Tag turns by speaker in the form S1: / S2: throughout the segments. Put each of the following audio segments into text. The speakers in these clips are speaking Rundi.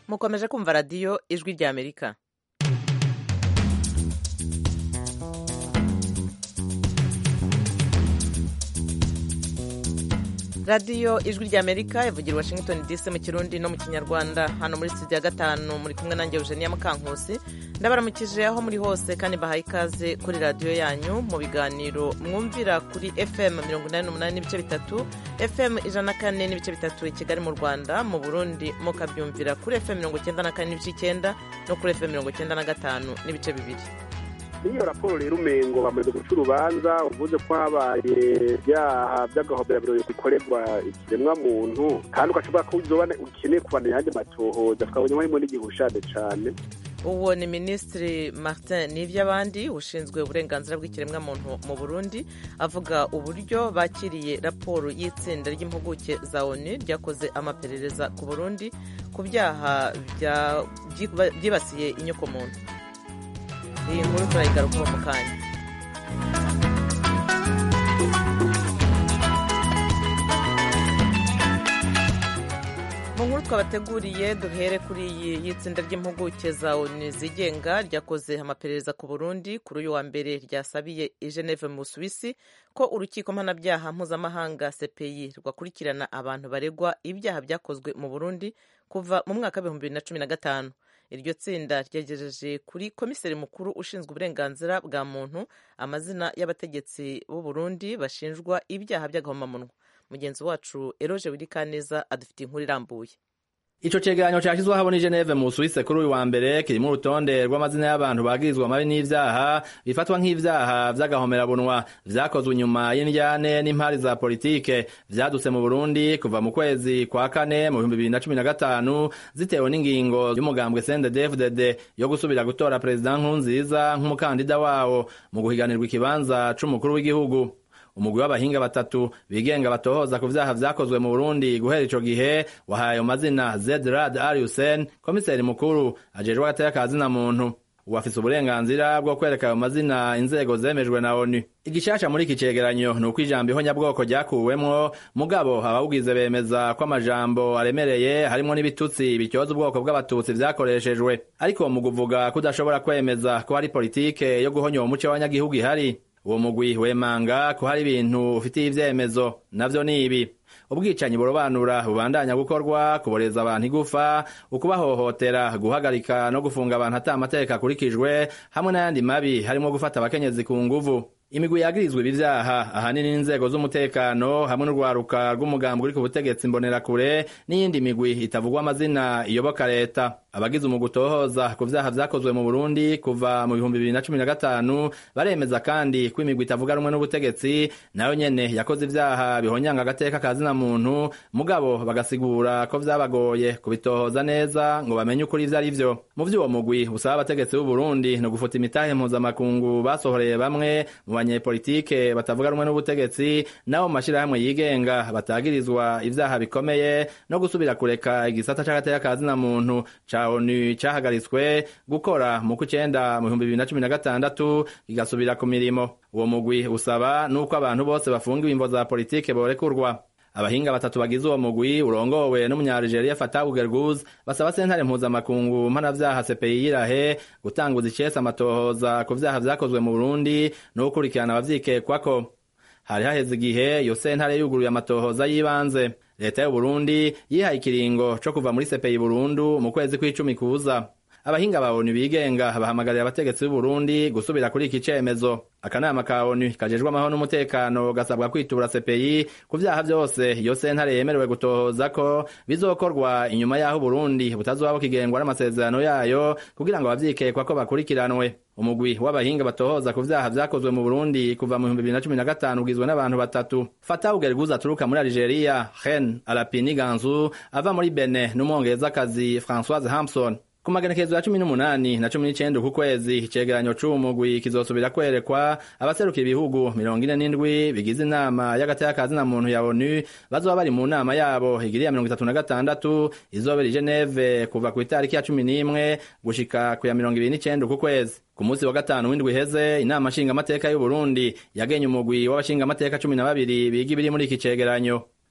S1: mukomeje kumva radiyo ijwi ry'amerika radiyo ijwi ry'amerika ivugira washington dc mu kirundi no mu kinyarwanda hano muri studio ya gatanu muri kumwe nanjye eugenia mukankusi ndabaramukije aho muri hose kandi bahaye ikaze kuri radiyo yanyu mu biganiro mwumvira kuri fm mirongo inani n'umunani n'ibice bitatu fm ijana na kane n'ibice bitatu i kigali mu rwanda mu burundi mukabyumvira kuri fm mirongo icyenda na kane n'ibice icyenda no kuri fm mirongo icyenda na gatanu n'ibice bibiri
S2: iyo raporo rero umengo bamaze guca urubanza uvuze ko habaye ibyaha by'agahoberabiro bikorerwa ikiremwa muntu kandi ugashobora ko uzobana ukeneye kubana ayandi matohoza tukabonye harimo n'igihushane cane
S1: uwo ni minisitiri martin n'ivy'abandi ushinzwe uburenganzira bw'ikiremwamuntu mu burundi avuga uburyo bakiriye raporo y'itsinda ry'impuguke za onu ryakoze amaperereza ku burundi ku byaha byibasiye inyokomuntu iyi nkuru turayigarukaho mu kanya mu nkuru twabateguriye duhere kuri iyi y'itsinda ry'impuguke za onu zigenga ryakoze amaperereza ku burundi kuri uyu wa mbere ryasabiye i geneve mu busuwisi ko urukiko mpanabyaha mpuzamahanga cpi rwakurikirana abantu baregwa ibyaha byakozwe mu burundi kuva mu mwaka w'ibihumbi bibiri na cumi na gatanu iryo tsinda ryegereje kuri komiseri mukuru ushinzwe uburenganzira bwa muntu amazina y'abategetsi b'u Burundi bashinjwa ibyaha by'agahomamunwa mugenzi wacu eroje wirikaneza adufitiye inkuru irambuye
S3: ico cegeranyo cashizwe habona i Geneve mu Suisse kuri uyu wa mbere kirimo urutonde rw'amazina y'abantu bagirizwa amabi n'ivyaha bifatwa nk'ivyaha vy'agahomerabunwa vyakozwe inyuma y'indyane n'impari za politike vyadutse mu Burundi kuva mu kwezi kwa kane mu bihumbi bibiri na cumi na gatanu zitewe n'ingingo y'umugambwe CNDD-FDD yo gusubira gutora perezida Nkurunziza nk'umukandida wawo mu guhiganirwa ikibanza c'umukuru w'igihugu umugwi w'abahinga batatu bigenga batohoza ku vyaha vyakozwe mu Burundi guhera ico gihe wahaye ayo mazina Zedrad Ali Hussein komiseri mukuru ajejwe agateka ka zina muntu uwafise uburenganzira bwo kwereka ayo mazina inzego zemejwe na ONU igishasha muri iki cegeranyo ni uko ijambo ihonyabwoko ryakuwemwo mugabo abawugize bemeza ko amajambo aremereye harimwo n'ibitutsi bityoza ubwoko bw'abatutsi vyakoreshejwe ariko mu kuvuga ko udashobora kwemeza ko hari politike yo guhonya uwo muce w'abanyagihugu ihari uwo mugwi wemanga ko hari ibintu ufitiye ivyemezo navyo ni ibi ubwicanyi burobanura bubandanya gukorwa kuboreza abantu igufa ukubahohotera guhagarika no gufunga abantu ata amategeko akurikijwe hamwe n'ayandi mabi harimwo gufata abakenyezi ku nguvu imigwi yagirizwa ibi vyaha ahanini n'inzego z'umutekano hamwe n'urwaruka rw'umugambi uri ku butegetsi mbonerakure n'iyindi migwi itavugwa amazina iyoboka leta abagize umugwi utohoza ku vyaha vyakozwe mu Burundi kuva mu bihumbi bibiri na cumi na gatanu baremeza kandi ko imigwi itavuga rumwe n'ubutegetsi nayo nyene yakoze ivyaha bihonyanga agateka ka zina muntu mugabo bagasigura ko vyabagoye kubitohoza neza ngo bamenye ukuri ivyo ari vyo mu vy'uwo mugwi usaba abategetsi b'u Burundi no gufuta imitahe mpuzamakungu basohoreye bamwe mu banyepolitike batavuga rumwe n'ubutegetsi nabo mu mashirahamwe yigenga batagirizwa ivyaha bikomeye no gusubira kureka igisata c'agateka ka zina muntu ca ONU cahagaritswe gukora mu kw'icenda mu bihumbi bibiri na cumi na gatandatu kigasubira ku mirimo uwo mugwi usaba n'uko abantu bose bafungiwe imvo za politike borekurwa abahinga batatu bagize uwo mugwi urongowe n'umunyarigeria Fatou Gerguz basaba sentare mpuzamakungu mpanavyaha CPI yirahe gutanguza icese amatohoza ku vyaha vyakozwe mu Burundi no gukurikirana abavyikekwako hari haheze igihe iyo sentare yuguruye amatohoza y'ibanze leta y'u Burundi yihaye ikiringo co kuva muri CPI Burundu mu kwezi kw'icumi kuza abahinga ba ONU bigenga bahamagarira abategetsi b'u Burundi gusubira kuri iki cemezo akanama ka ONU kajejwe amahoro n'umutekano gasabwa kwitura CPI ku vyaha vyose iyo sentare yemerewe gutohoza ko bizokorwa inyuma y'aho Burundi butazoba bukigengwa n'amasezerano yayo kugira ngo abavyikekwa ko bakurikiranwe umugwi w'abahinga batohoza ku vyaha vyakozwe mu Burundi kuva mu 2015 ugizwe n'abantu batatu Fatou Gerguza aturuka muri Algeria Ren Alapini Ganzu ava muri Benin n'umwongerezakazi Françoise Hampson ku magenekezo ya cumi n'umunani na cumi n'icenda uku kwezi icegeranyo c'umugwi kizosubira kwerekwa abaseruka ibihugu mirongo ine n'indwi bigize inama y'agateka ka zina muntu ya onu bazoba bari mu nama yabo igiriya mirongo itatu na gatandatu izobera i geneve kuva ku itariki ya cumi n'imwe gushika ku ya mirongo ibiri n'icenda uku kwezi ku munsi wa gatanu w'indwi iheze inama nshingamateka y'uburundi yagenye umugwi w'abashingamateka cumi na babiri biga ibiri muri iki cegeranyo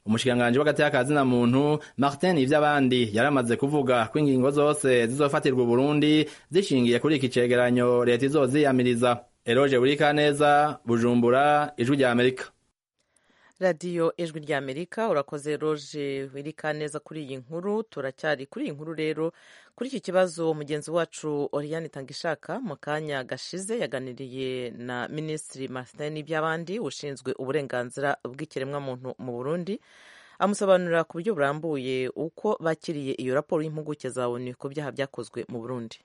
S3: umushikiranganji w'agati y'akazina muntu martin ivy'abandi yaramaze kuvuga ko ingingo zose zizofatirwa uburundi zishingiye kuri iki cegeranyo leta izoziyamiriza eroje burikaneza bujumbura ijwi rya amerika
S1: radiyo ijwi rya amerika urakoze roje wirika neza kuri iyi nkuru turacyari kuri iyi nkuru rero kuri iki kibazo mugenzi wacu oriane tangishaka mu kanya gashize yaganiriye na minisitiri martin n'iby'abandi ushinzwe uburenganzira bw'ikiremwamuntu mu burundi amusobanurira ku buryo burambuye uko bakiriye iyo raporo y'impuguke za onu ku byaha byakozwe mu burundi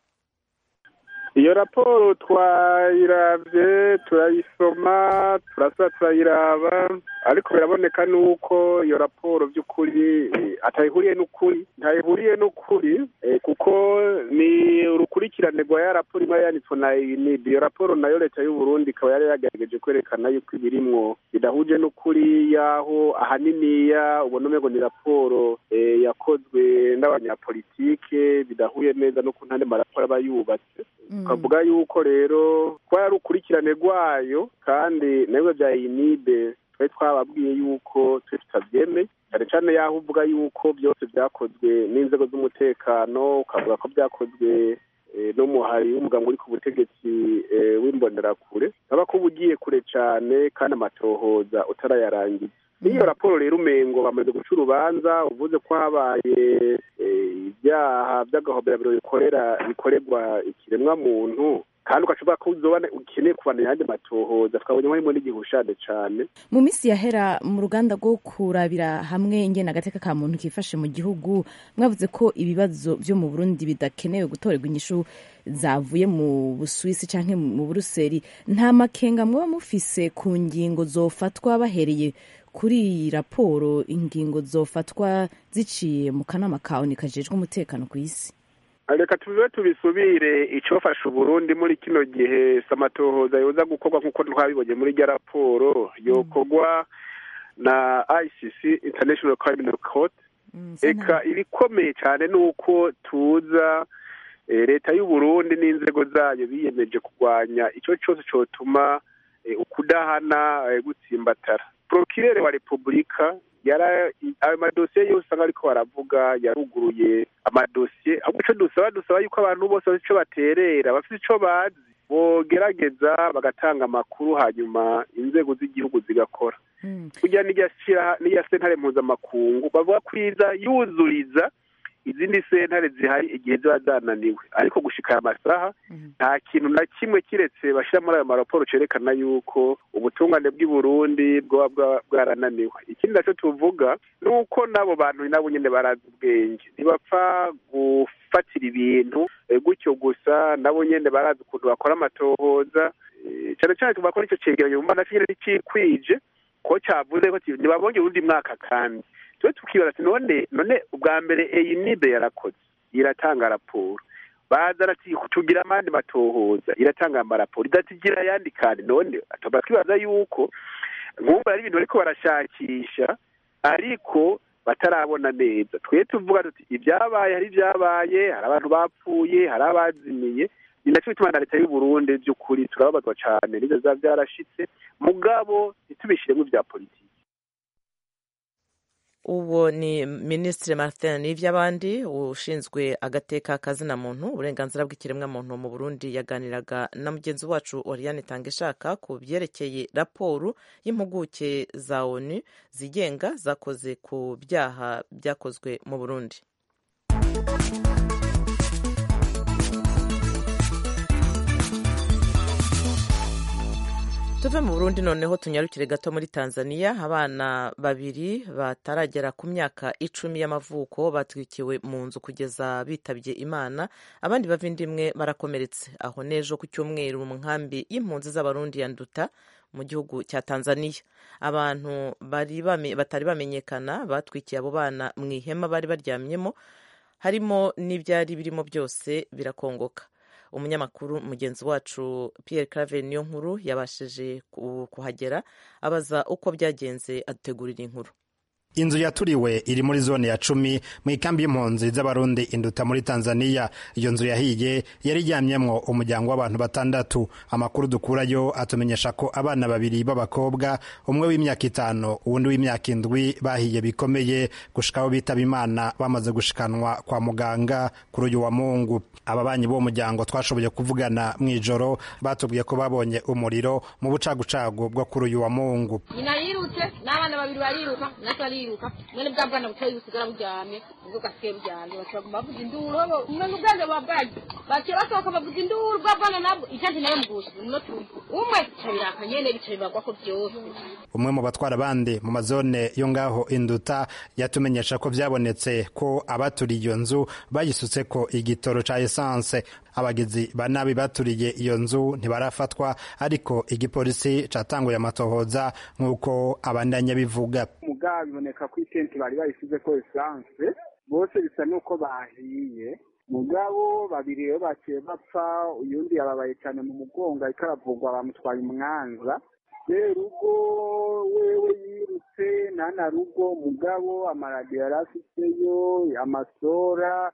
S2: iyo raporo twayiravye turayisoma turasa turayiraba ariko biraboneka nuko iyo raporo by'ukuri atayihuriye n'ukuri ntayihuriye n'ukuri kuko ni urukurikirane rwa ya raporo imwe yanditswe na UNIB iyo raporo nayo leta y'u Burundi ikaba yari yagerageje kwerekana yuko ibirimwo bidahuje n'ukuri yaho ahaniniya ubona umengo ni raporo yakozwe n'abanyapolitike bidahuye neza no ku ntande maraporo aba yubatse ukavuga yuko rero kuba yari ukurikirane rwayo kandi nawe bya UNIB twari twababwiye yuko twe tutabyemeye cyane cyane yaho uvuga yuko byose byakozwe n'inzego z'umutekano ukavuga ko byakozwe n'umuhari w'umuganga uri ku butegetsi w'imbonerakure uraba ko uba ugiye kure cyane kandi amatohoza utarayarangiza n'iyo raporo rero umengo bamaze guca urubanza uvuze ko habaye ibyaha by'agahoberabiro bikorera bikorerwa ikiremwamuntu kandi ugashobora ko uzobana ukeneye kubana ayandi matohoza twabonye harimo n'igihushane cyane
S4: mu minsi yahera mu ruganda rwo kurabira hamwe ingena agateka ka muntu kifashe mu gihugu mwavuze ko ibibazo byo mu burundi bidakenewe gutorerwa inyishu zavuye mu busuwisi cyangwa mu buruseli nta makenga mwaba mufise ku ngingo zofatwa bahereye kuri iyi raporo ingingo zofatwa ziciye mu kanama kawe kajejwe umutekano ku isi
S2: reka tubibe tubisubire icyofasha uburundi muri kino gihe samatohoza yoza gukorwa nk'uko twabibonye muri rya raporo yokorwa na icc international criminal court reka ibikomeye cyane ni uko tuza leta y'uburundi n'inzego zayo biyemeje kurwanya icyo cyose cyotuma ukudahana gutsimbatara porokirere wa repubulika ayo madosiye yose usanga ariko baravuga yaruguruye amadosiye ahubwo icyo dusaba dusaba yuko abantu bose bafite icyo baterera bafite icyo bazi bogerageza bagatanga amakuru hanyuma inzego z'igihugu zigakora kugira n'iya sentare mpuzamakungu bavuga kwiza yuzuriza izindi sentare zihari igihe ziba zananiwe ariko gushika aya masaha nta kintu na kimwe kiretse bashyira muri ayo maraporo cerekana yuko ubutungane bw'i Burundi bwoba bwarananiwe ikindi nacyo tuvuga ni uko n'abo bantu nabo nyine barazi ubwenge ntibapfa gufatira ibintu gutyo gusa nabo nyine barazi ukuntu bakora amatohoza cyane cyane tuvuga ko nicyo cegeranyo mba nacyo nyine ntikikwije ko cyavuze ko ntibabonye uwundi mwaka kandi twe tukibaza ati none none ubwa mbere eyinibe yarakoze iratanga raporo baza ati tugira amandi matohoza iratanga amaraporo idatigira ayandi kandi none tuba twibaza yuko nk'ubu ari ibintu bariko barashakisha ariko batarabona neza twe tuvuga tuti ibyabaye hari ibyabaye hari abantu bapfuye hari abazimiye ni nacyo bituma na leta y'u Burundi by'ukuri turababazwa cyane n'ibyo biba byarashitse mugabo ntitubishiremo ibya politiki
S1: uwo ni minisitiri martin n'iby'abandi ushinzwe agateka kazina muntu uburenganzira bw'ikiremwamuntu mu burundi yaganiraga na mugenzi wacu oriane tangishaka ku byerekeye raporo y'impuguke za onu zigenga zakoze ku byaha byakozwe mu burundi tuve mu burundi noneho tunyarukire gato muri tanzania abana babiri bataragera ku myaka icumi y'amavuko batwikiwe mu nzu kugeza bitabye imana abandi bava indimwe barakomeretse aho n'ejo ku cyumweru mu nkambi y'impunzi z'abarundi ya nduta mu gihugu cya tanzania abantu batari bamenyekana batwikiye abo bana mu ihema bari baryamyemo harimo n'ibyari birimo byose birakongoka umunyamakuru mugenzi wacu Pierre Claver niyo nkuru yabashije kuhagera abaza uko byagenze adutegurira inkuru
S5: inzu yaturiwe iri muri zone ya cumi mu ikambi y'impunzi z'abarundi induta muri tanzania iyo nzu yahiye yari iryamyemwo umuryango w'abantu batandatu amakuru dukurayo atumenyesha ko abana babiri b'abakobwa umwe w'imyaka itanu uwundi w'imyaka indwi bahiye bikomeye gushikaho bitaba imana bamaze gushikanwa kwa muganga kuri uyu wa mungu ababanyi b'uwo muryango twashoboye kuvugana mu ijoro batubwiye ko babonye umuriro mu bucagucagu bwo kuri uyu wa mungu
S6: nyina yirutse n'abana babiri bariruka natwe ariruka none bwa bwana butoyi busigara buryamye ubwo gasigaye buryamye baca baguma bavuza induru bo umwe n'ubwenge buba bwaje baciye basohoka bavuza induru bwa bwana nabwo icansi nayo mugushije muno turi umwe bica biraka nyene bica bibagwako vyose
S5: umwe mu batwara abandi mu mazone yo ngaho induta yatumenyesha ko vyabonetse ko abaturiye iyo nzu bayisutse ko igitoro ca esanse abagizi ba nabi baturiye iyo nzu ntibarafatwa ariko igipolisi catanguye amatohoza nk'uko abandanya bivuga
S2: mugabo biboneka ko itenti bari bayisize ko esanse bose bisa n'uko bahiye mugabo babiri rero baciye bapfa uyundi yababaye cyane mu mugongo ariko aravugwa bamutwaye umwanza serugo wewe yirutse nana rugo mugabo amaradiyo yari afiteyo amasora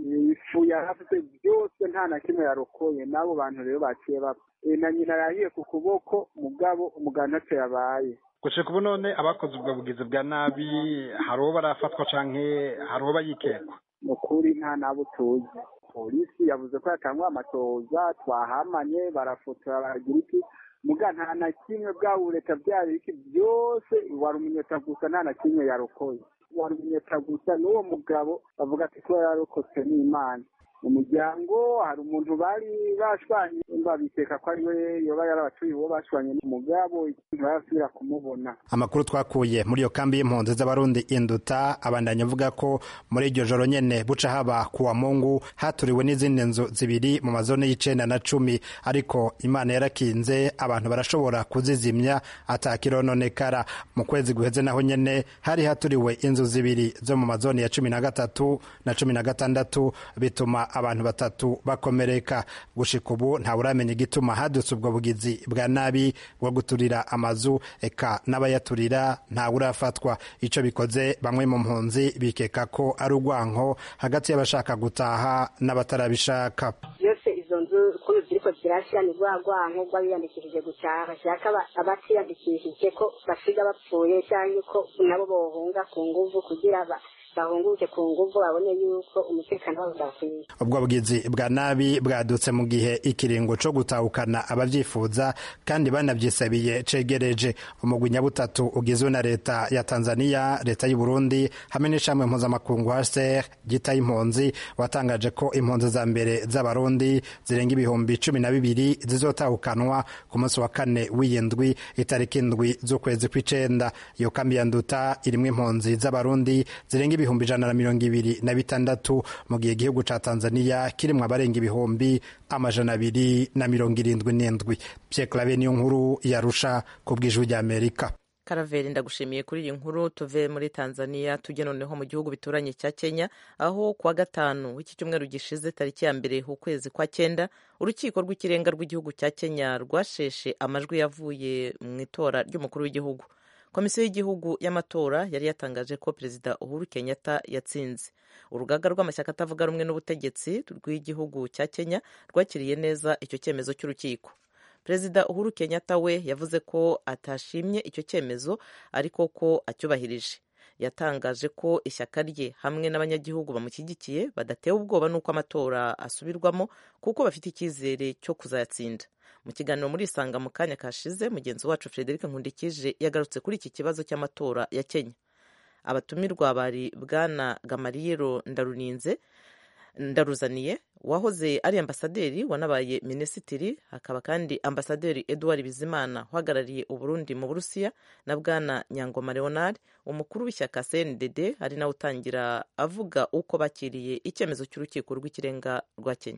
S2: ifu yari afite byose nta na kimwe yarokoye n'abo bantu rero baciye bapfa na nyina yahiye ku kuboko mugabo umugabo ntacyo yabaye
S7: gushika ubu none abakoze ubwo bugizi bwa nabi hari uwo barafatwa canke hari uwo bayikekwa
S2: ni ukuri nta nabo tuzi polisi yavuze ko yatangwa amatoza twahamanye barafotora baragira iki muga nta na kimwe bwaba leta byari iki byose wari umunyota gusa nta na kimwe yarokoye wari umunyota gusa n'uwo mugabo bavuga ati kuba yarokotse n'imana mu muryango hari umuntu bari bashwanye babiteka ko ari we yoba yarabatuye uwo bashwanye n'umugabo ntibarasubira kumubona
S5: amakuru twakuye muri iyo kambi y'impunzi z'abarundi induta abandanya avuga ko muri iryo joro nyene buca haba ku wa mungu haturiwe n'izindi nzu zibiri mu mazone y'icenda na cumi ariko imana yarakinze abantu barashobora kuzizimya atakirononekara mu kwezi guheze naho nyene hari haturiwe inzu zibiri zo mu mazone ya cumi na gatatu na cumi na gatandatu bituma abantu batatu bakomereka gushika ubu ntawuramenya igituma hadutse ubwo bugizi bwa nabi bwo guturira amazu eka n'abayaturira ntawurafatwa ico bikoze bamwe mu mpunzi bikeka ko ari urwanko hagati y'abashaka gutaha n'abatarabishaka
S8: byose izo nzu ukuntu ziriko zirashira ni rwa rwanko rw'abiyandikishije gutaha bashaka abatiyandikishije ko basiga bapfuye cyangwa ko nabo bohunga ku nguvu kugira bahunguke ku nguvu babone yuko umutekano wabo udakwiye
S5: ubwo bwizi bwa nabi bwadutse mu gihe ikiringo co gutahukana abavyifuza kandi banavyisabiye cegereje umugwi nyabutatu ugizwe na leta ya tanzania leta y'u burundi hamwe n'ishamwe mpuzamakungu hcr gita impunzi watangaje ko impunzi za mbere z'abarundi zirenga ibihumbi cumi na bibiri zizotahukanwa ku munsi wa kane w'iyindwi itariki indwi z'ukwezi kw'icenda iyo kambi ya nduta irimwo impunzi z'abarundi zirenga ibihumbi ijana na mirongo ibiri na bitandatu mu gihe igihugu ca tanzania kirimwo abarenga ibihumbi amajana abiri na mirongo irindwi n'indwi pierre clave niyo nkuru yarusha ku bw'ijwi ry'amerika
S1: karaveri ndagushimiye kuri iyi nkuru tuve muri tanzania tujye noneho mu gihugu bituranye cya kenya aho kuwa gatanu w'iki cyumweru gishize tariki ya mbere ukwezi kwa cyenda urukiko rw'ikirenga rw'igihugu cya kenya rwasheshe amajwi yavuye mu itora ry'umukuru w'igihugu komisiyo y'igihugu y'amatora yari yatangaje ko perezida uhuru kenyatta yatsinze urugaga rw'amashyaka atavuga rumwe n'ubutegetsi rw'igihugu cya kenya rwakiriye neza icyo cyemezo cy'urukiko perezida uhuru kenyatta we yavuze ko atashimye icyo cyemezo ariko ko acyubahirije yatangaje ko ishyaka rye hamwe n'abanyagihugu bamushyigikiye badatewe ubwoba n'uko amatora asubirwamo kuko bafite icyizere cyo kuzayatsinda mu kiganiro muri isanga mu kanya kashize mugenzi wacu frederic nkundikije yagarutse kuri iki kibazo cy'amatora ya kenya abatumirwa bari bwana gamariyero ndaruninze ndaruzaniye wahoze ari ambasaderi wanabaye minisitiri hakaba kandi ambasaderi edouard bizimana uhagarariye uburundi mu burusiya na bwana nyangoma leonard umukuru w'ishyaka cndd ari nawe utangira avuga uko bakiriye icyemezo cy'urukiko rw'ikirenga rwa kenya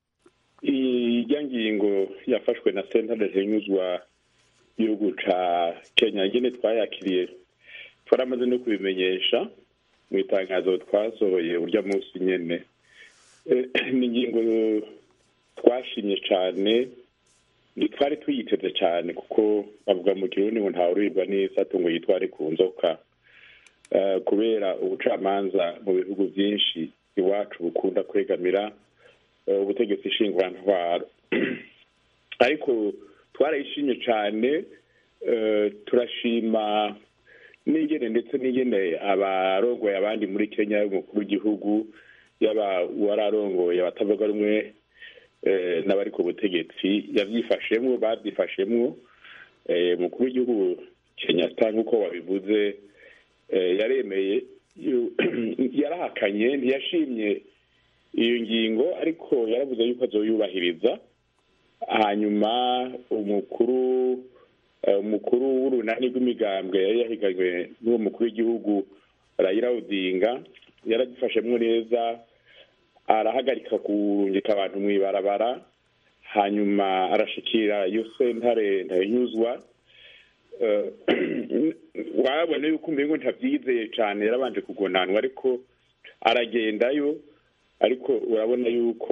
S9: ijya ngingo yafashwe na sentare hinyuzwa igihugu ca kenya nyine twayakiriye twaramaze no kubimenyesha mu itangazo twasohoye urya munsi nyene ni ingingo twashimye cyane ntitwari tuyiteze cyane kuko bavuga mu kirundi ngo ntawurirwa neza tungo yitware ku nzoka kubera ubucamanza mu bihugu byinshi iwacu bukunda kwegamira ubutegetsi nshingurantwaro ariko twarayishimye cyane turashima n'ingene ndetse n'ingene abarongoye abandi muri kenya umukuru w'igihugu yaba uwararongoye abatavuga rumwe n'abari ku butegetsi yabyifashemwo babyifashemwo umukuru w'igihugu kenyatta nk'uko wabivuze yaremeye yarahakanye ntiyashimye iyo ngingo ariko yaravuze yuko azoyubahiriza hanyuma umukuru umukuru w'urunani rw'imigambwe yari yahiganywe n'uwo mukuru w'igihugu Raila Odinga yaragifashemwo neza arahagarika kurungika abantu mu ibarabara hanyuma arashikira iyo sentare ntayinyuzwa wabona yuko umengo ntabyizeye cyane yarabanje kugonanwa ariko aragendayo ariko urabona yuko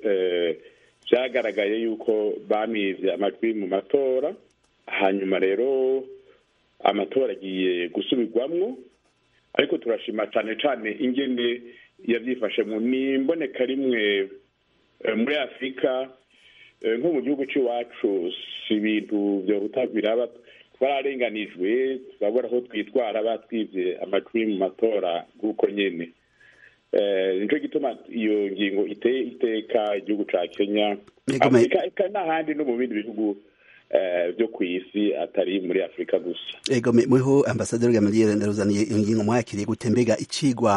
S9: byagaragaye yuko bamivye amajwi mu matora hanyuma rero amatora agiye gusubirwamwo ariko turashima cyane cyane ingene yabyifashemo ni imboneka rimwe muri afurika nko mu gihugu cy'iwacu si ibintu byohuta biraba twararenganijwe turabona aho twitwara batwibye amajwi mu matora nk'uko nyine nicyo gituma iyo ngingo iteye iteka igihugu cya kenya afurika n'ahandi no mu bindi bihugu byo ku isi atari muri afurika gusa
S10: ego mweho ambasaderi gamaliel ndaruzaniye iyo ngingo mwakiriye gute mbega icigwa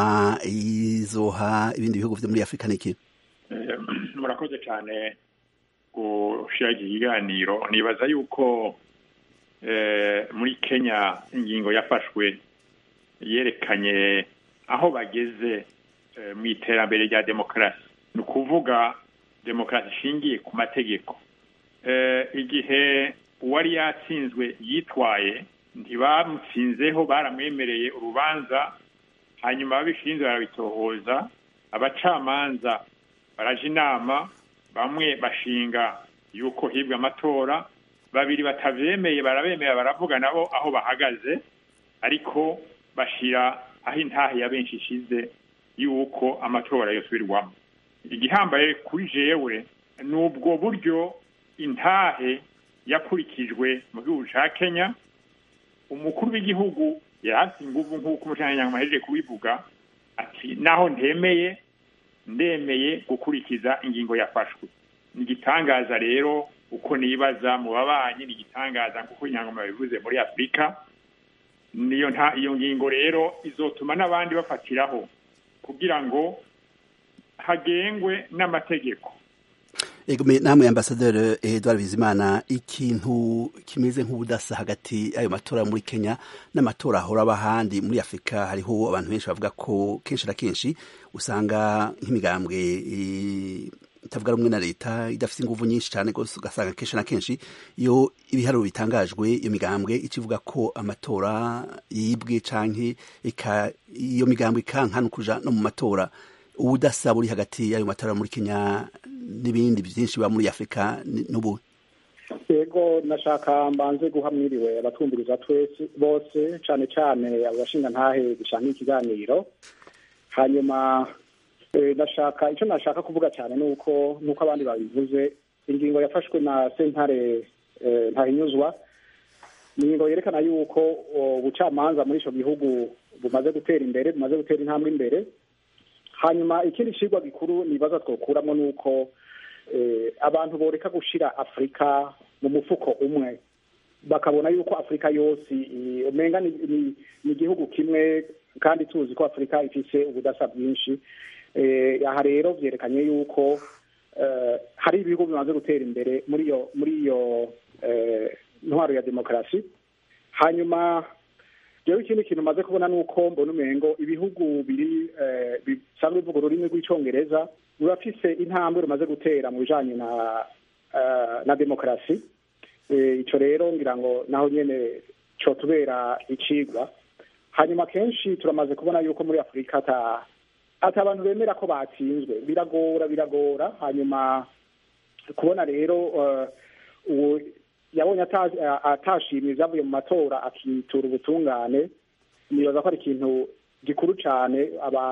S10: izoha ibindi bihugu vyo muri afurika niki
S11: murakoze cyane gushira iki kiganiro nibaza yuko muri kenya ingingo yafashwe yerekanye aho bageze mu iterambere rya demokarasi ni ukuvuga demokarasi ishingiye ku mategeko igihe uwari yatsinzwe yitwaye ntibamutsinzeho baramwemereye urubanza hanyuma ababishinzwe barabitohoza abacamanza baraja inama bamwe bashinga yuko hibwa amatora babiri batavyemeye barabemera baravuga nabo aho bahagaze ariko bashira aho intahe ya benshi ishize yuko amatora yosubirwamo igihambaye kuri jewe ni ubwo buryo intahe yakurikijwe mu gihugu ca kenya umukuru w'igihugu yarafite inguvu nk'uko umucanyanyango ahejeje kubivuga ati naho ntemeye ndemeye gukurikiza ingingo yafashwe ni igitangaza rero uko nibaza mu babanyi ni igitangaza nk'uko inyangoma bivuze muri afurika niyo nta iyo ngingo rero izotuma n'abandi bafatiraho kugira ngo hagengwe n'amategeko
S10: Egome namwe ambasaderi Edouard Bizimana ikintu kimeze nk'ubudasa hagati ayo matora muri Kenya n'amatora ahora aba ahandi muri Afurika hariho abantu benshi bavuga ko kenshi na kenshi usanga nk'imigambwe itavuga rumwe na leta idafite ingufu nyinshi cyane rwose ugasanga kenshi na kenshi iyo ibiharuro bitangajwe iyo migambwe ikivuga ko amatora yibwe canke iyo migambwe ikankana kuja no mu matora ubudasa buri hagati y'ayo matora muri Kenya n'ibindi byinshi biba muri afurika n'ubu
S12: yego nashaka mbanze guha mwiriwe abatwumviriza twese bose cyane cyane abashinga ntahe dushanga ikiganiro hanyuma ndashaka icyo nashaka kuvuga cyane ni uko nk'uko abandi babivuze ingingo yafashwe na sentare ntahinyuzwa ni ingingo yerekana yuko ubucamanza muri icyo gihugu bumaze gutera imbere bumaze gutera intambwe imbere hanyuma ikindi kigwa gikuru nibaza twokuramo ni uko abantu boreka gushyira afurika mu mufuko umwe bakabona yuko afurika yose umenga ni igihugu kimwe kandi tuzi ko afurika ifite ubudasa bwinshi aha rero byerekanye yuko hari ibihugu bimaze gutera imbere muri iyo muri iyo ntwaro ya demokarasi hanyuma rero ikindi kintu umaze kubona ni uko mbona umengo ibihugu biri bisanzwe bivuga ururimi rw'icyongereza rurafise intambwe rumaze gutera mu bijanye na na demokarasi icyo rero ngira ngo naho nyene cotubera icigwa hanyuma kenshi turamaze kubona yuko muri afurika ata ati abantu bemera ko batsinzwe biragora biragora hanyuma kubona rero uwo yabonye atashimye ibyavuye mu matora akitura ubutungane nibaza ko ari ikintu gikuru cyane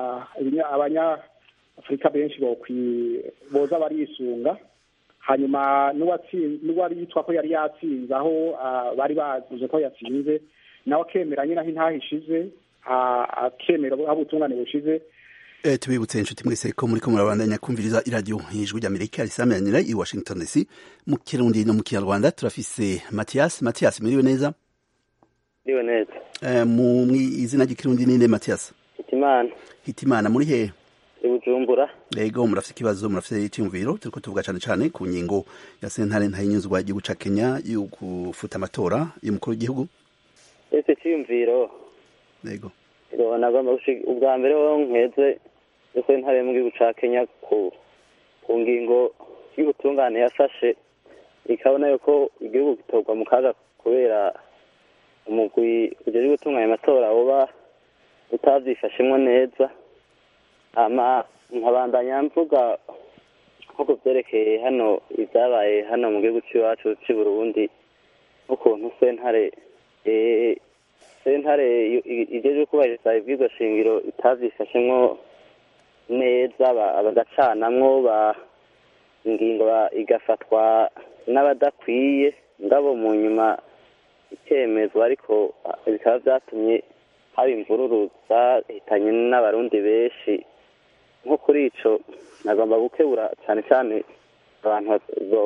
S12: abanyafurika benshi boza barisunga hanyuma n'uwari yitwa ko yari yatsinze aho bari bavuze ko yatsinze nawe akemera nyine aho intaha ishize akemera aho ubutungane bushize
S10: tubibutse inshuti mwese ko muri ko murabandanya kumviriza iradiyo ijwi ry'amerika risameranira i washington dc mu kirundi no mu kinyarwanda turafise matiyas matiyas muriwe neza
S13: muriwe neza
S10: mu izina ry'ikirundi ninde matiyas
S13: hitimana
S10: hitimana muri hehe
S13: i bujumbura
S10: yego murafite ikibazo murafite icyumviro turiko tuvuga cane cane ku ngingo ya sentare ntayinyuzwa igihugu ca kenya yo gufuta amatora y'umukuru w'igihugu
S13: ese cyiyumviro
S10: yego
S13: nagomba ubwa mbere ho nkeze yuko intare mu gihugu ca kenya ku ku ngingo y'ubutungane yafashe ikabona yuko igihugu gitorwa mu kaga kubera umugwi ujejwe gutunganya amatora woba utavyifashemwo neza ama nkabandanya mvuga nko ku vyerekeye hano ivyabaye hano mu gihugu c'iwacu c'i burundi n'ukuntu sentare sentare ijejwe kubahiriza ibwirizwa shingiro itavyifashemwo neza bagacanamwo ingingo igafatwa n'abadakwiye ngabo mu nyuma ikemezwa ariko bikaba vyatumye haba imvururu zahitanye n'abarundi benshi nko kuri ico nagomba gukebura cane cane abantu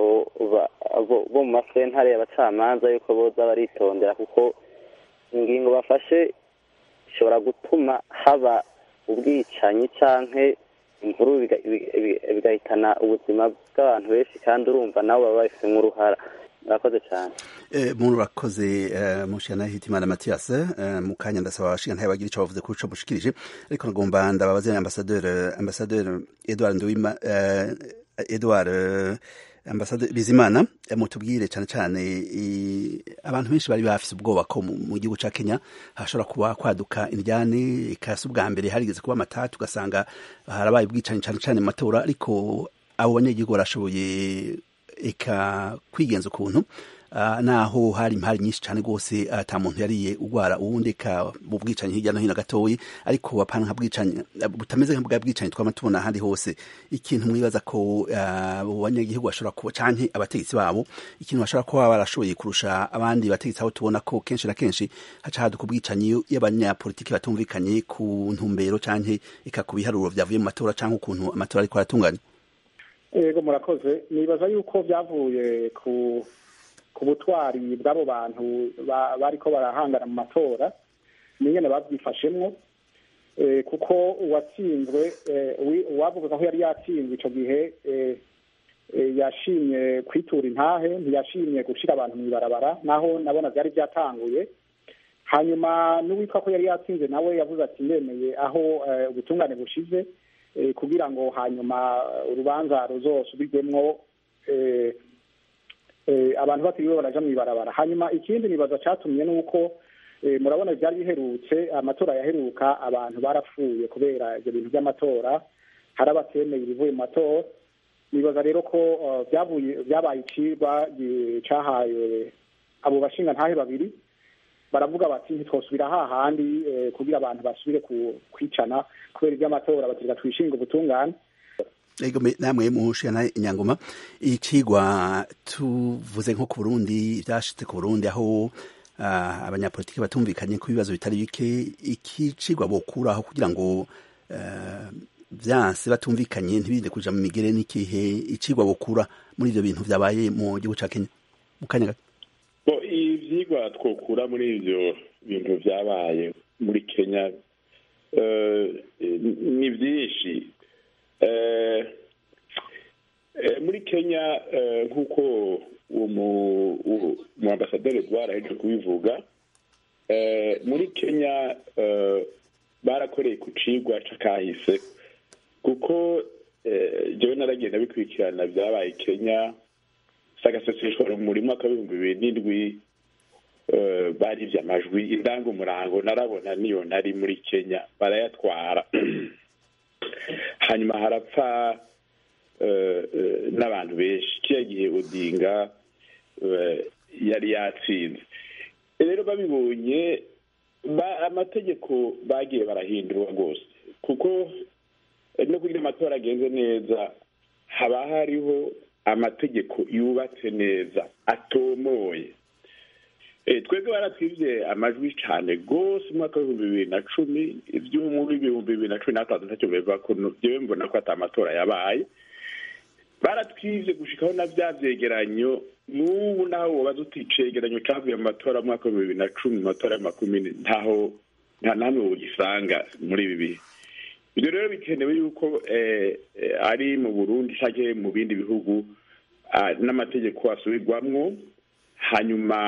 S13: bo mu masentare y'abacamanza yuko boza baritondera kuko ingingo bafashe ishobora gutuma haba ubwicanyi canke imvuru bigahitana ubuzima bw'abantu benshi kandi urumva nabo baba babifitemo uruhara murakoze cyane
S10: muntu urakoze mushana hitimana matiyas mu kanya ndasaba abashinga ntayo bagira ico bavuze kuri ico mushikirije ariko nagomba ndababaze ambasaderi ambasaderi edward nduwima edward ambasade bizimana mutubwire cyane cyane abantu benshi bari bafise ubwoba ko mu gihugu ca Kenya hashobora kuba kwaduka indyane ikasi ubwa mbere harigeze kuba amatatu ugasanga harabaye ubwicanyi cyane cyane mu matora ariko abo banyagihugu barashoboye eka kwigenza ukuntu Uh, naho hari impari nyinshi cyane rwose ata muntu yariye ugwara uwundi ka mu bwicanyi hirya no hino gatoyi ariko apana nka bwicanyi butameze nka bwicanyi twama tubona ahandi hose ikintu mwibaza ko abo uh, banyagihugu bashobora kuba canke abategetsi babo ikintu bashobora kuba barashoboye kurusha abandi bategetsi aho tubona ko kenshi na kenshi haca haduka ubwicanyi y'abanyapolitiki batumvikanye ku ntumbero canke eka ku biharuro vyavuye mu matora canke ukuntu amatora ariko aratunganya
S12: yego murakoze nibaza yuko vyavuye ku ku butwari bw'abo bantu bariko barahangana mu matora ningene babyifashemwo kuko uwatsinzwe uwavuga ko yari yatsinzwe ico gihe yashimye kwitura intahe ntiyashimye gushira abantu mw'ibarabara naho nabona vyari vyatanguye hanyuma n'uwitwa ko yari yatsinze nawe yavuze ati ndemeye aho ubutungane bushize kugira ngo hanyuma urubanza ruzosubirwemwo abantu batiriwe baraja mw'ibarabara hanyuma ikindi nibaza catumye nuko murabona vyari biherutse amatora yaheruka abantu barapfuye kubera ivyo bintu vy'amatora hari abatemeye ibivuye mu matora nibaza rero ko vyavuye vyabaye icirwa cahaye abo bashinga ntahe babiri baravuga bati ntitwosubira hahandi kugira abantu basubire kwicana kubera ivy'amatora batirika twishinga ubutungane
S10: ego namwe mushana inyangoma icigwa tuvuze nko ku Burundi byashitse ku Burundi aho uh, abanyapolitiki batumvikanye ku bibazo bitari bike iki cigwa bokuraho kugira ngo uh, vyanse batumvikanye ntibinde kuja mu migere n'ikihe icigwa bokura muri ivyo bintu vyabaye mu gihugu ca Kenya mu kanya gato
S9: bo ivyigwa twokura muri ivyo bintu vyabaye muri Kenya uh, ni vyinshi muri kenya nk'uko umu ambasaderi edward aheje kubivuga muri kenya barakoreye ku cigwa c'akahise kuko jewe naragenda bikurikirana vyabaye kenya sagaseseshwa muri mwaka w'ibihumbi bibiri n'indwi barivye amajwi indangamurango narabona niyo nari muri kenya barayatwara hanyuma harapfa n'abantu benshi kiriya gihe odinga yari yatsinze rero babibonye amategeko bagiye barahindurwa rwose kuko no kugira amatora agenze neza haba hariho amategeko yubatse neza atomoye twebwe baratwibye amajwi cyane rwose umwaka w'ibihumbi bibiri na cumi iby'umwaka w'ibihumbi bibiri na cumi n'atandatu ntacyo bivuga ko njyewe mbona ko atari amatora yabaye baratwibye gushikaho na bya byegeranyo n'ubu naho wabaza uti icegeranyo cyavuye mu matora y'umwaka w'ibihumbi bibiri na cumi mu matora ya makumyabiri ntaho nta namwe ugisanga muri ibi bihe ibyo rero bikenewe yuko ari mu burundi cyangwa mu bindi bihugu n'amategeko asubirwamwo hanyuma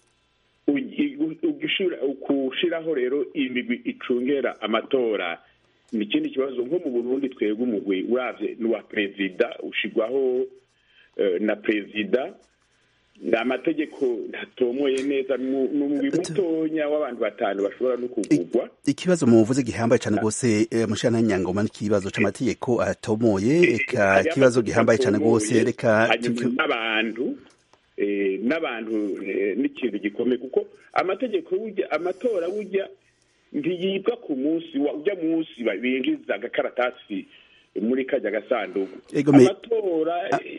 S9: gushyiraho rero imigwi icungera amatora ni ikindi kibazo nko mu burundi twebwe umugwi urabye n'uwa perezida ushyirwaho na perezida ni amategeko ntatomoye neza ni umugwi mutonya w'abantu batanu bashobora no kugurwa
S10: ikibazo muvuze gihambaye cyane rwose mushana nyangoma n'ikibazo c'amategeko atomoye eka ikibazo gihambaye cyane rwose reka
S9: n'abantu n'abantu n'ikintu gikomeye kuko amategeko burya amatora burya ntiyibwa ku munsi ujya munsi binjiza agakaratasi muri kajya gasanduku amatora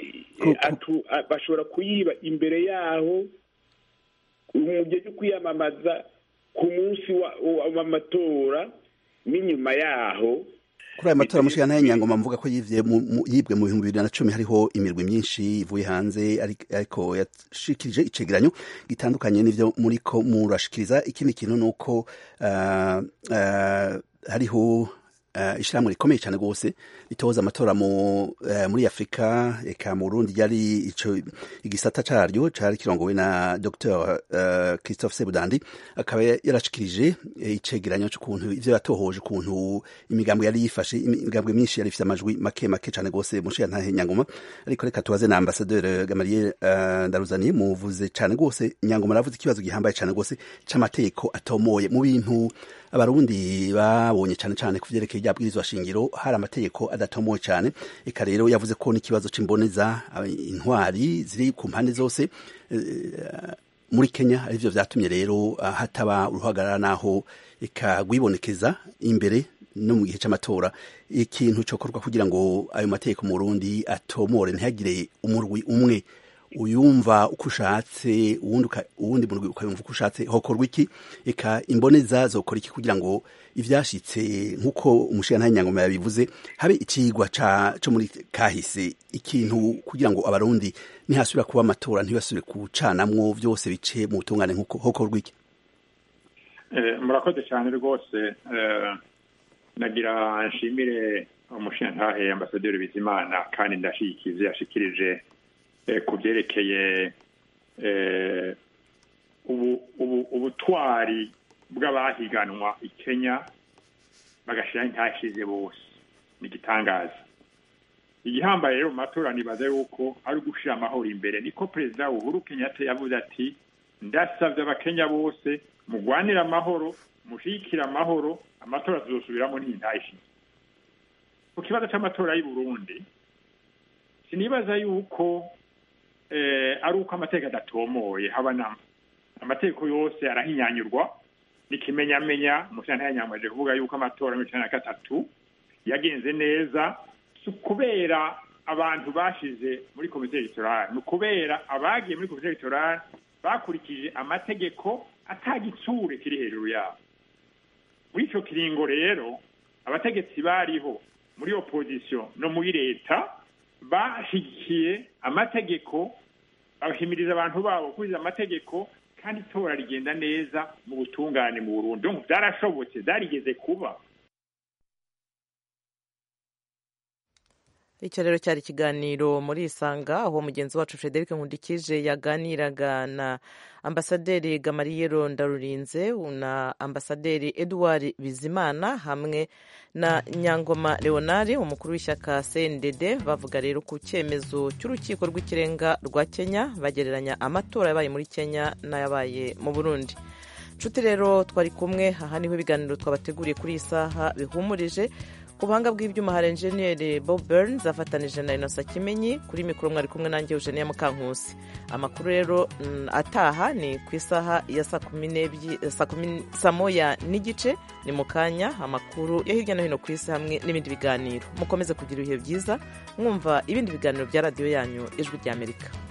S9: bashobora kuyiba imbere yaho mu gihe cyo kwiyamamaza ku munsi w'amatora n'inyuma yaho
S10: kuri aya matora mushika nayo nyangoma mvuga ko yivye yibwe mu bihumbi bibiri na cumi hariho imirwi myinshi ivuye hanze ariko yashikirije icegeranyo gitandukanye n'ivyo muriko murashikiriza ikindi kintu nuko uh, uh, hariho uh, ishirahamwe rikomeye cyane rwose ritoza amatora mu uh, muri Afrika eka mu Burundi yari ico igisata caryo cari kirongowe na Dr uh, Christophe Sebudandi akaba yarashikirije icegeranyo c'ukuntu ivyo yatohoje ukuntu imigambo yari yifashe imigambwe myinshi yari ifite amajwi make make cane rwose mushiya ntahe nyangoma ariko reka tubaze na ambassadeur Gamaliel uh, Ndaruzani muvuze cane rwose nyangoma aravuze ikibazo gihambaye cane rwose c'amategeko atomoye mu bintu abarundi babonye cane cane kuvyerekeye rya bwirizwa shingiro hari amategeko adatomoye cyane eka rero yavuze ko n'ikibazo c'imboneza intwari ziri ku mpande zose muri Kenya arivyo vyatumye rero hataba uruhagarara naho eka gwibonekeza imbere no mu gihe c'amatora ikintu cokorwa kugira ngo ayo mategeko mu Burundi atomore ntihagire umurwi umwe uyumva uko ushatse uwundi murwi ukayumva uko ushatse hokorwa iki eka imboneza zokora iki kugira ngo ivyashitse nk'uko umushirantahe nyangoma yabivuze habe icigwa co muri kahise ikintu kugira ngo abarundi ntihasubira kuba amatora ntibasubire kucanamwo vyose bice mu butungane nk'uko hokorwa iki
S11: murakoze cyane rwose nagira nshimire umushirantahe ambasaderi bizimana kandi ndashikize yashikirije ku byerekeye ubutwari bw'abahiganwa i kenya bagashyiraho intashize bose ni igitangaza igihambaye rero mu matora nibaza yuko ari ugushyira amahoro imbere niko perezida uhuru kenyatta yavuze ati ndasabye abakenya bose mugwanire amahoro mushyigikire amahoro amatora tuzosubiramo n'intashize ku kibazo cy'amatora y'i burundi sinibaza yuko ari uko amategeko adatomoye haba nama amategeko yose arahinyanyurwa n'ikimenyamenya umushyirantare yanyamaje kuvuga yuko amatora mirongo icyenda na gatatu yagenze neza si ukubera abantu bashize muri komite egitorali ni ukubera abagiye muri komite egitorali bakurikije amategeko atagitsure kiri hejuru yabo muri icyo kiringo rero abategetsi bariho muri opozisiyo no muri leta bashyigikiye amategeko bahimiriza abantu babo gukurikiza amategeko kandi itora rigenda neza mu butungane mu Burundi donc byarashobotse byarigeze kuba
S1: icyo rero cyari ikiganiro muri isanga aho mugenzi wacu frederic nkundikije yaganiraga na ambasaderi gamariyero ndarurinze na ambasaderi edouard bizimana hamwe na nyangoma leonard umukuru w'ishyaka cndd bavuga rero ku cyemezo cy'urukiko rw'ikirenga rwa kenya bagereranya amatora yabaye muri kenya n'ayabaye mu burundi nshuti rero twari kumwe aha niho ibiganiro twabateguriye kuri iyi saha bihumurije ku buhanga bw'ibyuma hari enjeniyeri bob burns afatanije na inosa kimenyi kuri mikoro mwari kumwe nanjye eugenia mukankusi amakuru rero ataha ni ku isaha ya saa moya n'igice ni mu kanya amakuru yo hirya no hino ku isi hamwe n'ibindi biganiro mukomeze kugira ibihe byiza mwumva ibindi biganiro bya radiyo yanyu ijwi ry'amerika